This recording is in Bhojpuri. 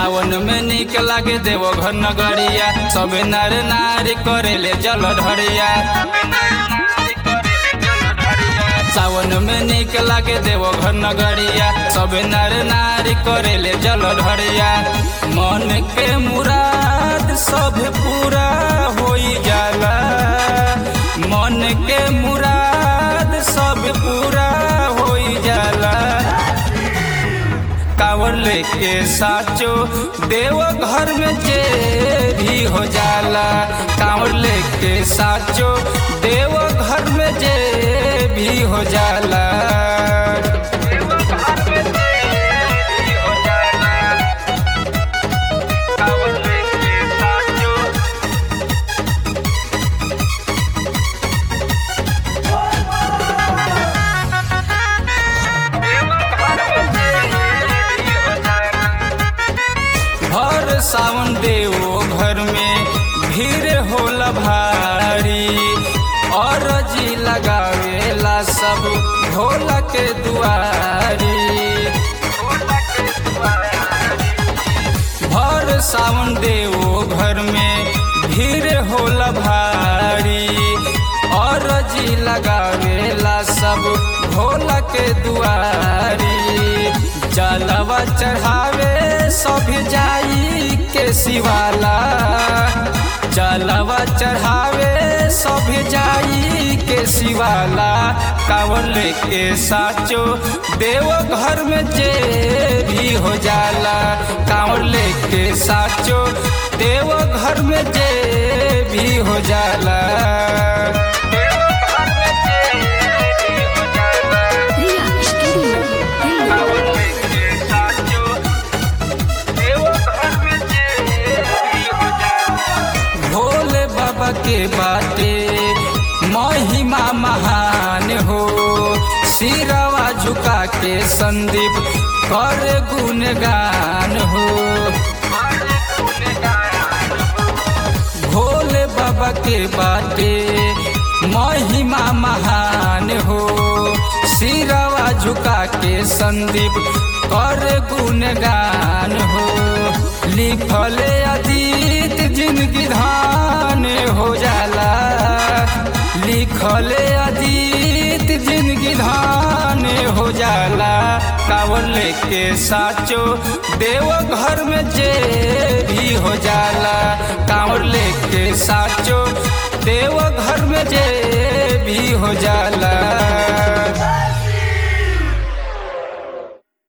सावन में निक लागे देवो घर नगरिया सबे नर नारी करेले जल ढरिया सावन में निक लागे देवो घर नगरिया सबे नर नारी करेले जल ढरिया मन के मुराद सब पूरा होई जाला मन के मुराद सब पूरा होई जाला कांवर लेके साचो देव घर में जे भी हो जाला कांवर लेके साचो देव घर में जे भी हो जाला कांवर लेके साचो भर सावन देवो घर में भीड़ होला भारी और जी लगावेला सब भोला के दुआरी भर सावन देवो घर में भीड़ होला भारी और जी लगावेला सब भोला के दुआरी जलवा चढ़ावे सब जाई के शिवाला जलवा चढ़ावे सब जाई के शिवाला कांवर लेके साचो देव घर में जे भी हो जाला कांवर लेके साचो देव घर में जे भी हो जाला Ria Studio. भोले बाबा के बाटे महिमा महान हो सिरवा झुका के संदीप कर गुणगान हो भोले बाबा के बाटे महिमा महान हो सिरवा झुका के संदीप कर गुणगान हो लिखले अतीत जिंदगी धान हो जाला लिखले अतीत जिंदगी धान हो जाला कावर लेके साचो देव घर में जे भी हो जाला कांवर लेके साचो देव घर में जे भी हो जाला